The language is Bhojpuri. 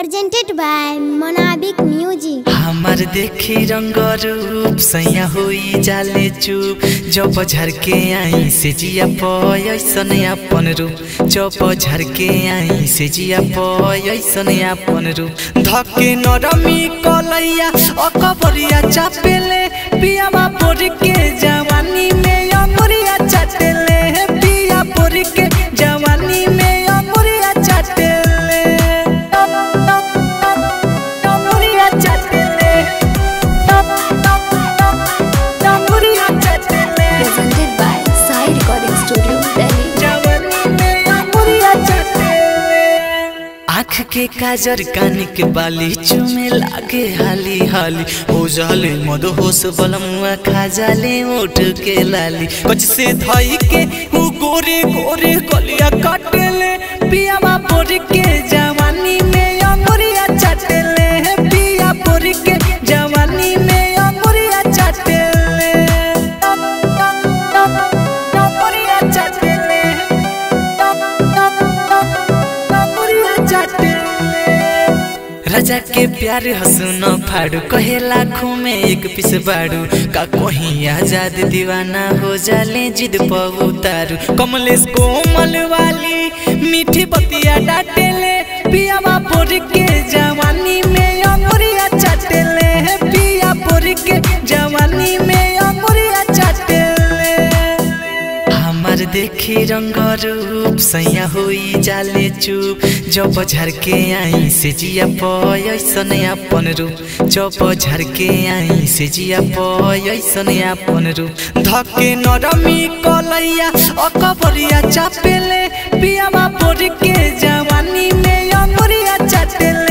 presented by Monabic Music. हमार देखी रंग रूप सैया होई जाले चुप जब झरके आई से जिया पयसन अपन रूप जब झरके आई से जिया पयसन अपन रूप धके नरमी कलैया अकबरिया चापेले पियावा पोर के जवानी में अमरिया चाटेले पिया पोर के जवानी में Amariya चाटेले Amariya चाटेले Amariya चाटेले presented by Sai Recording Studio, Delhi. जवानी में अमरिया चाटेले आँख के काजर कान के बाली चुमे लागे हाली हाली हो जाले मद होश बलमुआ खा जाले ओठ के लाली कच से धई के उ गोरे गोरे कलिया काटेले पियावा पोर के जवानी में अमरिया चाटेले पिया पोर के जवानी में अमरिया चाटेले अमरिया चाटेले राजा के प्यार हसुन फाड़ू कहे लाखों में एक पीस बाड़ू का कहीं आजाद दीवाना हो जाले जिद पर उतारू कमलेश कोमल वाली मीठी बतिया डाटेले पियावा पोर के जवानी में अमरिया चाटेले पिया पोर के जवानी में अमरिया चाटेले हमार देखी रंग रूप सैया होई जाले चुप जब झरके आई से जिया पयसन अपन रूप जब झरके आई से जिया पयसन अपन रूप धके नरमी कलैया अकबरिया चापेले पियावा पोर के जवानी में अमरिया चाटेले